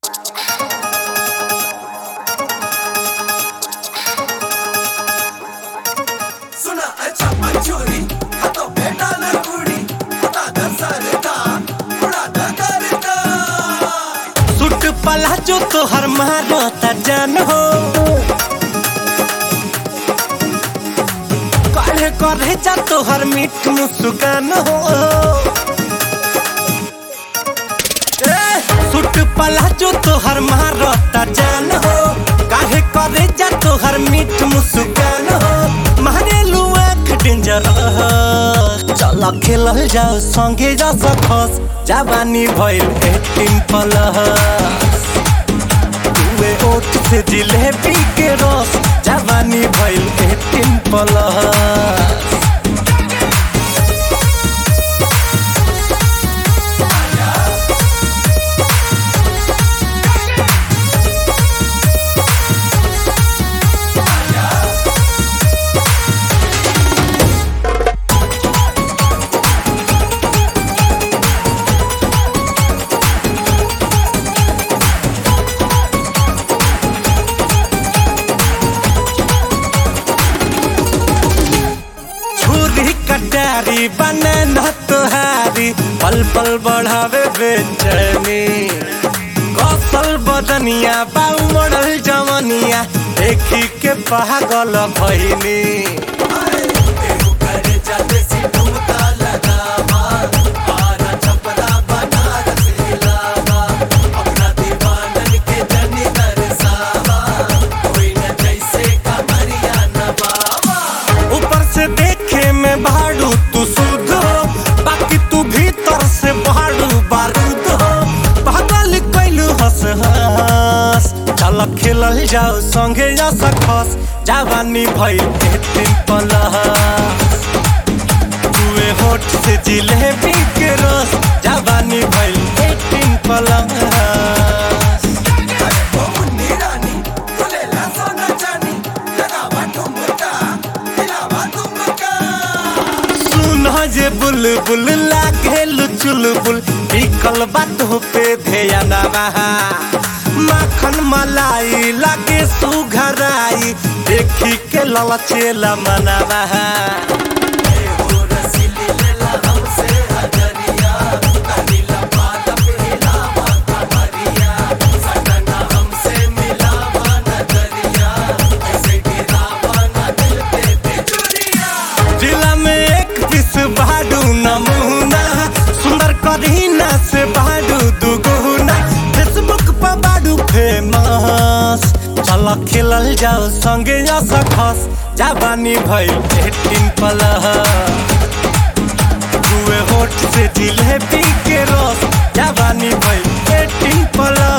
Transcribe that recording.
सुना अच्छा मंचूरी हातो भेटाला कुडी हाता घसरता थोडा धगरता सुट पला जो तोहर मारता जान हो काढ़े करे जा तोहर मीठ मुस्कान हो ए, सुट पला जो तोहर मारता जान हो काढ़े करे जा तोहर मीठ मुस्कान हो मारे लुआ डेंजर चल खेलल जाओ संगे जा सकस जवानी भइल एटीन प्लस तुए ओठ से जिलेबी के रस जवानी भइल एटीन प्लस छुरी कटारी बने न तुहारी पल पल बढ़ावे बेचैनी कौशल बदनिया बाऊ मॉडल जवनिया देखी के पागल भइनी एहु करे जाते सी ठुमका लगावा आरा छपरा बनारस हिलावा अपना दीवानन के जनी दरसावा कोई न जैसे कमरिया नवावा ऊपर से देखे में भाड़ू तू शुद्ध हो बाकी तू भीतर से भाड़ू बारूद हो पागल कैलू हंस हंस चल खेलल जाओ संगे जा सकस जवानी भइल एटीन प्लस तुए होठ से जिलेबी के रस जवानी भइल एटीन प्लस मुन्नी रानी खुलेला सोना चानी लगावा ठुमका हिलावा तुमका सुन जे बुलबुल लागेल चुलबुल बिकल बात पे ध्यान बहा माखन मलाई लागे सुघराई देखी के ललचेला मनवा एहो रसीली लेला हमसे हजरिया कनीला पाला पे हिलावा कमरिया सटना हमसे मिलावा नजरिया ऐसे गिरावा ना दिल पे बिजुरिया जिला में एक पीस बाडू नमूना सुंदर करीना से बाडू दुगुना फेसबुक पर बाडू फेमस चल खेलल जाओ संगे जा सकस जवानी भइल एटीन प्लस दुए होठ से जिलेबी के रस जवानी भइल एटीन प्लस